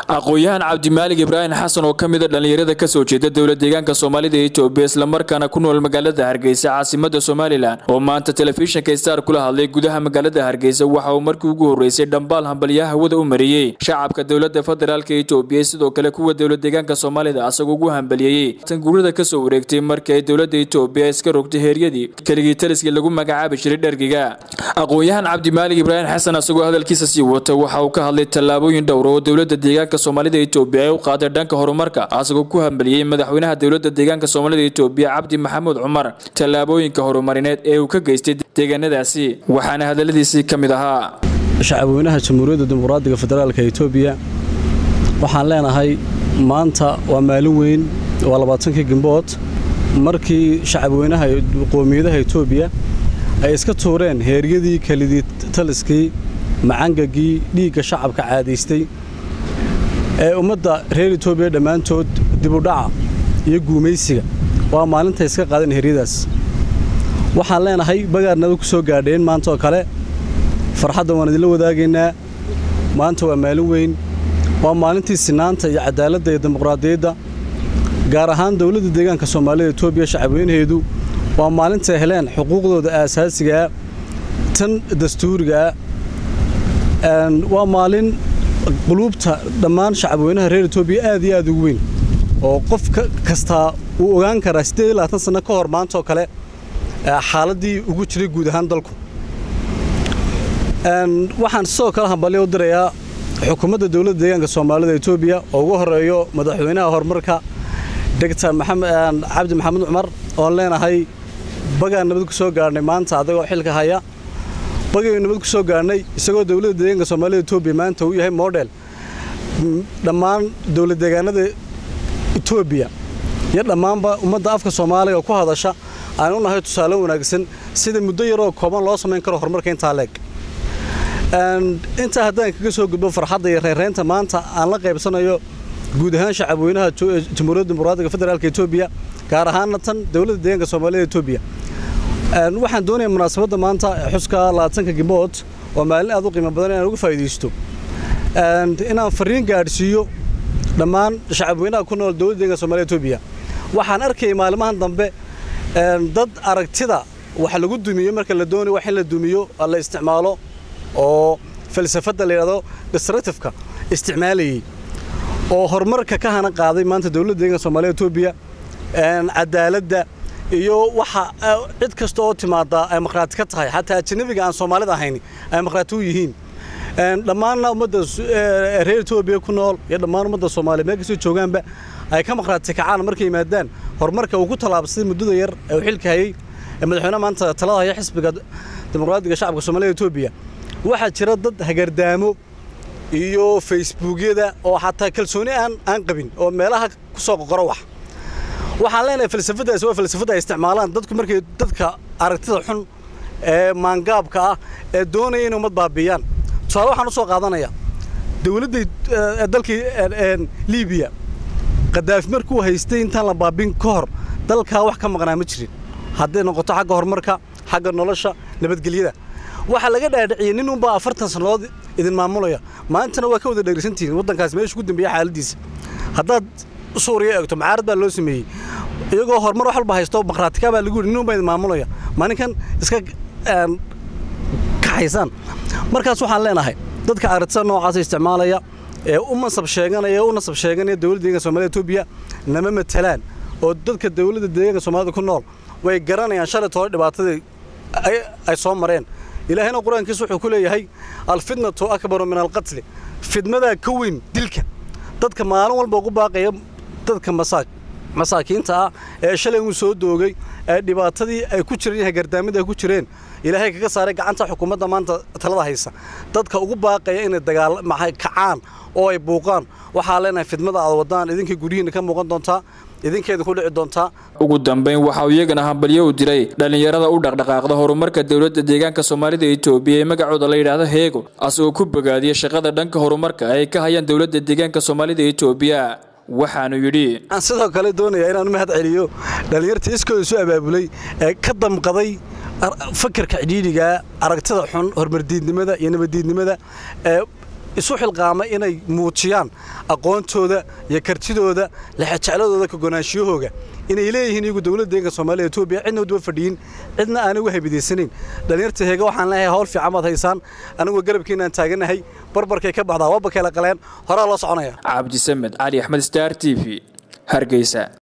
aqoon-yahan cabdimaalig ibraahim xasan oo ka mida dhallinyarada kasoo jeeda dowla deegaanka soomaalida ee etoobiya islamarkaana ku nool magaalada hargeysa caasimada somalilan oo maanta telefishinka star kula hadlay gudaha magaalada hargeysa waxa uu markii ugu horreysay dhambaal hambalyaha hawada u mariyey shacabka dowlada federaalk etoobiya sidoo kale kuwa dowla deegaanka soomaalida asagoo ugu hambaliyeeyey tan guurada kasoo wareegtay markii ay dowlada etoobiya iska rogtay heeryadii keligii taliskii lagu magacaabi jiray dhergiga aqoon-yahan cabdimaalig ibraahim xasan asagoo hadalkiisa sii wata waxa uu ka hadlay tallaabooyin dhowra oo dowlada deegaanka soomaalida etoobiya ay u qaaday dhanka horumarka asagoo ku hambaliyey madaxweynaha dowlada deegaanka soomaalida etoobiya cabdi maxamuud cumar tallaabooyinka horumarineed ee uu ka geystay deegaanadaasi waxaana hadaladiisii ka mid ahaa shacabweynaha jamhuuriyadda dimuqraadiga federaalka etoobiya waxaan leenahay maanta waa maalin weyn waa labaatankii gimbood markii shacabweynaha qoomiyadaha etoobiya ay iska tuureen heeryadii kelidii taliskii macangagii dhiigga shacabka caadaystay ee ummadda reer etoobiya dhammaantood dibudhaca iyo guumaysiga waa maalintay iska qaadeen heeryadaas waxaan leenahay bagaarnaba ku soo gaadheen maanta oo kale farxaddan waan idinla wadaagaynaa maanta waa maalin weyn waa maalintii sinaanta iyo cadaaladda iyo dimuqraadiyadda gaar ahaan dowladda deegaanka soomaalida etoobiya shacabweynaheedu waa maalintay heleen xuquuqdooda aasaasigaa tan dastuurigaa waa maalin quluubta dhammaan shacabweynaha reer etoobiya aad iyo aad ugu weyn oo qof kastaa uu ogaan karaa siddeed iyo labaatan sanno ka hor maantaoo kale xaaladdii ugu jiray guud ahaan dalku waxaan sidoo kale hambalyo u dirayaa xukuumadda dowladda deegaanka soomaalida etoobiya oo ugu horeeyo madaxweynaha horumarka doctor cabdi maxamuud cumar oon leenahay bagaan nabad ku soo gaadhnay maanta adagoo xilka haya bagaynu nabad ku soo gaadhnay isagoo dowladda deegaanka soomaalida etoobiya maanta uu yahay model dhammaan dowlad deegaanada etoobiya iyo dhammaanba ummadda afka soomaaliga ku hadasha aan u nahay tusaale wanaagsan sida muddo yaroo kooban loo samayn karo horumarka intaa leeg intaa haddaan kaga soo gudbo farxadda iyo reereynta maanta aan la qaybsanayo guud ahaan shacabweynaha jamhuuriyadda dimuqraadiga federaalka etoobiya gaar ahaanna tan dowladda deegaanka soomaalida etoobiya waxaan doonayaa munaasabadda maanta xuska labaatanka gimbood oo maalin aad u qiimo badan inaan uga faa'iidaysto inaan fariin gaadhsiiyo dhammaan shacabweynaha ku nool dowladda deeganka soomaalida etoobiya waxaan arkayay maalimahan dambe dad aragtida wax lagu dumiyo marka la doonayo wax in la dumiyo la isticmaalo oo falsafadda la yidhahdo destructifeka isticmaalayey oo horumarka ka hana qaaday maanta dowladda deeganka soomaalida etoobiya cadaaladda iyo waxa cid kasta oo timaada ay maqhraati ka tahay xataa ajanabiga aan soomaalida ahayn ay maqhraati u yihiin dhammaanna ummadda reer etoobiya ku nool iyo dhammaan ummadda soomaaliya meel kastoo joogaanba ay ka maqhraati kacaan markay yimaadaan horumarka uu ku tallaabsaday muddada yar ee uu xilka hayey ee madaxweynaha maanta talada haya xisbiga dimuqraadiga shacabka soomaalida etoobiya waxaa jira dad hagardaamo iyo facebookyada oo xataa kalsooni aan aan qabin oo meelaha ku soo qoqoro wax waxaan leenahay falsafadaasi waa falsafada ay isticmaalaan dadku markay dadka aragtida xun ee maangaabka ah ee doonaya inay ummad baabiiyaan tusaale waxaan u soo qaadanayaa dowladda dalkii liibiya kadaafi markuu haystay intaan la baabin ka hor dalkaa wax ka maqnaa ma jirin hadday noqoto xagga horumarka xagga nolosha nabadgelyada waxaa laga dhaadhiciyey nin unbaa afartan sannadood idin maamulaya maantana waa ka wada dheegsantihiin waddankaas meesha ugu dambeeya xaaladiisa haddaad suuriya eegto macaarad baa loo sameeyey iyagoo horumar wax walba haysto maqhraatika baa lagu yidhi nin unbaa idin maamulaya maalinkan iska kaxaysaan markaas waxaan leenahay dadka aragtida noocaasa isticmaalaya ee u mansab sheeganaya u nasab sheeganaya dowladda deeganka soomaalida etoobiya nama matalaan oo dadka dowladda deegaanka soomaalida ku nool way garanayaan shalay toole dhibaatadii ay soo mareen ilaahayna qur-aankiisa wuxuu ku leeyahay alfitnatu akbaru min alqatli fidmadaa ka weyn dilka dadka maalin walba ugu baaqaya dadka masaakiinta ah ee shalay uu soo doogay ee dhibaatadii ay ku jireen hagardaamada ay ku jireen ilaahay kaga saaray gacanta xukuumadda maanta talada haysa dadka ugu baaqaya inay dagaal kacaan oo ay buuqaan waxaa leenahay fidmada aad wadaan idinkay guryihiinna ka muuqan doontaa idinkeeda ku dhici doontaa ugu dambayn waxa uu iyagana hambalyo u diray dhallinyarada u dhaqdhaqaaqda horumarka dowladda deegaanka soomaalida etoobiya ee magacooda la yidhaahdo heego asagoo ku bogaadiyey shaqada dhanka horumarka ay ka hayaan dowladda deegaanka soomaalida etoobiya waxaanu yidhi aan sidoo kale doonayaa inaan u mahad celiyo dhallinyarta iskooda isu abaabulay ee ka damqaday fakarka cidhiidhiga aragtida xun horumardiidnimada iyo nabaddiidnimada ee isu xilqaama inay muujiyaan aqoontooda iyo kartidooda lexejecladooda ka gonaanshiyahooga inay leeyihiin iyagu dowladda deeganka soomaaliya etoobiya cidna udaba fadhiyin cidna aanay uga habidaysanayn dhallinyarta heega waxaan leeyahay hawl fiican baad haysaan anigoo garabkiinaan taaganahay barbarkay ka baxdaa waaba kala qaleen horaa loo soconaya cabdisamed cali axmed star t v hargeysa